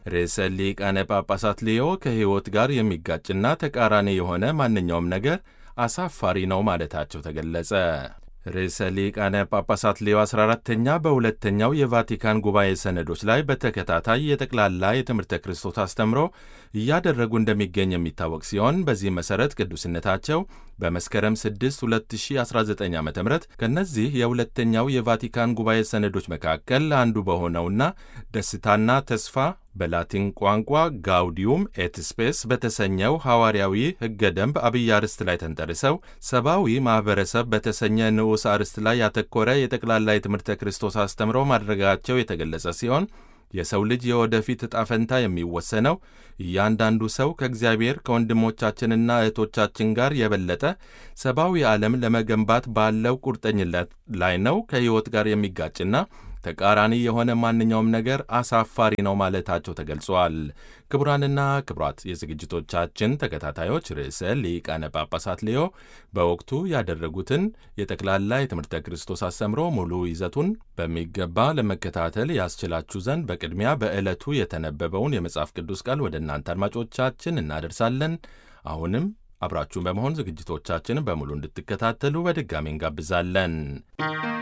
ርዕሰ ሊቃነ ጳጳሳት ሊዮ ከሕይወት ጋር የሚጋጭና ተቃራኒ የሆነ ማንኛውም ነገር አሳፋሪ ነው ማለታቸው ተገለጸ። ርዕሰ ሊቃነ ጳጳሳት ሌዮ 14ተኛ በሁለተኛው የቫቲካን ጉባኤ ሰነዶች ላይ በተከታታይ የጠቅላላ የትምህርተ ክርስቶስ አስተምሮ እያደረጉ እንደሚገኝ የሚታወቅ ሲሆን በዚህ መሠረት ቅዱስነታቸው በመስከረም 6 2019 ዓ ም ከእነዚህ የሁለተኛው የቫቲካን ጉባኤ ሰነዶች መካከል አንዱ በሆነውና ደስታና ተስፋ በላቲን ቋንቋ ጋውዲዩም ኤት ስፔስ በተሰኘው ሐዋርያዊ ሕገ ደንብ አብይ አርዕስት ላይ ተንተርሰው ሰብአዊ ማኅበረሰብ በተሰኘ ንዑስ አርዕስት ላይ ያተኮረ የጠቅላላ የትምህርተ ክርስቶስ አስተምሮ ማድረጋቸው የተገለጸ ሲሆን የሰው ልጅ የወደፊት ዕጣ ፈንታ የሚወሰነው እያንዳንዱ ሰው ከእግዚአብሔር ከወንድሞቻችንና እህቶቻችን ጋር የበለጠ ሰብአዊ ዓለም ለመገንባት ባለው ቁርጠኝነት ላይ ነው። ከሕይወት ጋር የሚጋጭና ተቃራኒ የሆነ ማንኛውም ነገር አሳፋሪ ነው ማለታቸው ተገልጿል። ክቡራንና ክቡራት የዝግጅቶቻችን ተከታታዮች ርዕሰ ሊቃነ ጳጳሳት ሌዮ በወቅቱ ያደረጉትን የጠቅላላ የትምህርተ ክርስቶስ አስተምሮ ሙሉ ይዘቱን በሚገባ ለመከታተል ያስችላችሁ ዘንድ በቅድሚያ በዕለቱ የተነበበውን የመጽሐፍ ቅዱስ ቃል ወደ እናንተ አድማጮቻችን እናደርሳለን። አሁንም አብራችሁን በመሆን ዝግጅቶቻችንን በሙሉ እንድትከታተሉ በድጋሚ እንጋብዛለን።